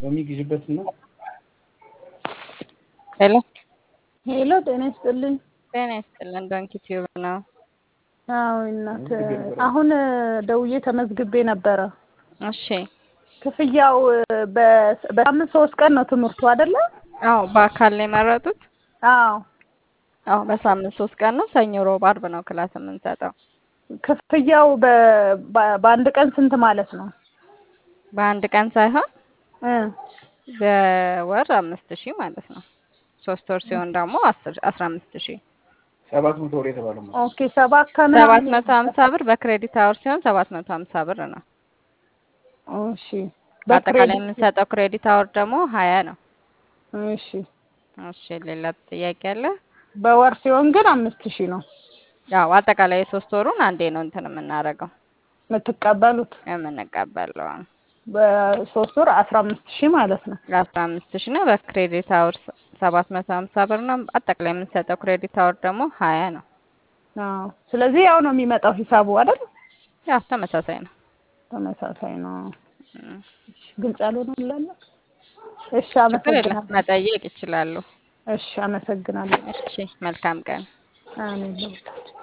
በሚግዥበትና ሄሎ ሄሎ ጤና ይስጥልኝ። ጤና ይስጥልን። ዶንኪ ቲዩብ ነው። አዎ እናት አሁን ደውዬ ተመዝግቤ ነበረ። እሺ ክፍያው በ- በሳምንት ሶስት ቀን ነው ትምህርቱ አይደለ? አዎ በአካል ነው የመረጡት? አዎ አዎ በሳምንት ሶስት ቀን ነው። ሰኞ፣ ሮብ፣ አርብ ነው ክላስ የምንሰጠው። ክፍያው በ- በ- በአንድ ቀን ስንት ማለት ነው? በአንድ ቀን ሳይሆን እ በወር አምስት ሺህ ማለት ነው። ሶስት ወር ሲሆን ደግሞ አስር አስራ አምስት ሺህ ሰባት መቶ ወር የተባለው ማለት ኦኬ ሰባት ከምን ሰባት መቶ ሀምሳ ብር በክሬዲት አወር ሲሆን ሰባት መቶ ሀምሳ ብር ነው። እሺ በአጠቃላይ በክሬዲት የምንሰጠው ክሬዲት አወር ደግሞ ሀያ ነው። እሺ እሺ ሌላ ጥያቄ አለ? በወር ሲሆን ግን አምስት ሺህ ነው ያው አጠቃላይ የሶስት ወሩን አንዴ ነው እንትን የምናደርገው የምትቀበሉት። የምንቀበለው በሶስት ወር አስራ አምስት ሺህ ማለት ነው። አስራ አምስት ሺህ ነው። በክሬዲት አወር ሰባት መቶ ሀምሳ ብር ነው። አጠቃላይ የምንሰጠው ክሬዲት አወር ደግሞ ሀያ ነው። አዎ ስለዚህ ያው ነው የሚመጣው ሂሳቡ አይደል? ያው ተመሳሳይ ነው። ተመሳሳይ ነው። እም፣ ግልጽ ያልሆነ ላለ እሺ ችግር የለም አመሰግናለሁ። መጠየቅ ይችላሉ። እሺ አመሰግናለሁ። እሺ መልካም ቀን። አሜን።